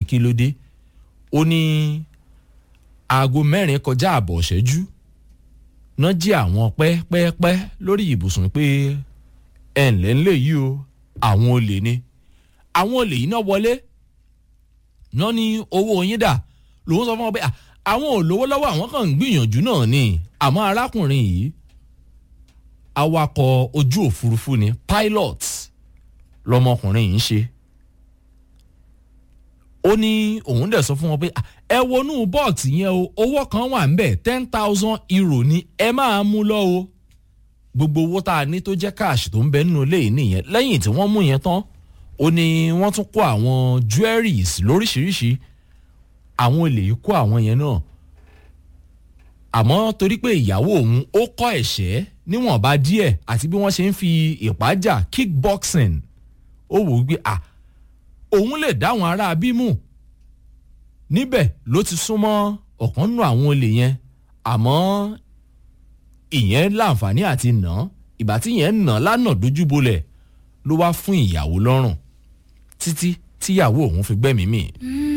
kí ló dé ó ní aago mẹ́rin kọjá àbọ̀ ṣẹ́jú náà jí àwọn pẹ́ẹ́pẹ́ẹ́pẹ́ lórí ibùsùn pé ẹ̀ ǹlẹ́ ńlẹ̀ yìí o àwọn olè ni àwọn olè yìí náà wọlé náà ní owó yín dà lòun sọ fún wọn pé àwọn ò lówó lọ́wọ́ àwọn kan ń gbìyànjú náà ni àmọ́ arákùnrin yìí awakọ̀ ojú òfurufú ni pilot lọmọkùnrin yìí ń ṣe ó ní òun dẹ̀ sọ fún wọn pé ẹ wọnú bọ́ọ̀tì yẹn o owó kan wà ń bẹ̀ ten thousand euro ni ẹ máa mú lọ o gbogbo owó tá a ní tó jẹ́ káàṣì tó ń bẹ nínú ilé yìí nìyẹn lẹ́yìn tí wọ́n mú yẹn tán ó ní wọ́n tún kó àwọn jewelries lóríṣiríṣi àwọn olè yìí kó àwọn yẹn náà àmọ́ torí pé ìyàwó òun ó kọ́ ẹ̀ṣẹ́ níwọ̀nba díẹ̀ àti bí wọ́n ṣe ń fi ìpájà kickboxing ó wò ó gbé à òun lè dáwọn ará bímú níbẹ̀ ló ti súnmọ́ ọ̀kan nù àwọn olè yẹn àmọ́ ìyẹn láǹfààní àti nà ìgbà tí yẹn nà lánà dojúbolẹ̀ ló wá fún ìyàwó lọ́rùn títí tíyàwó òun fi gbẹ́mìí mì. Mm.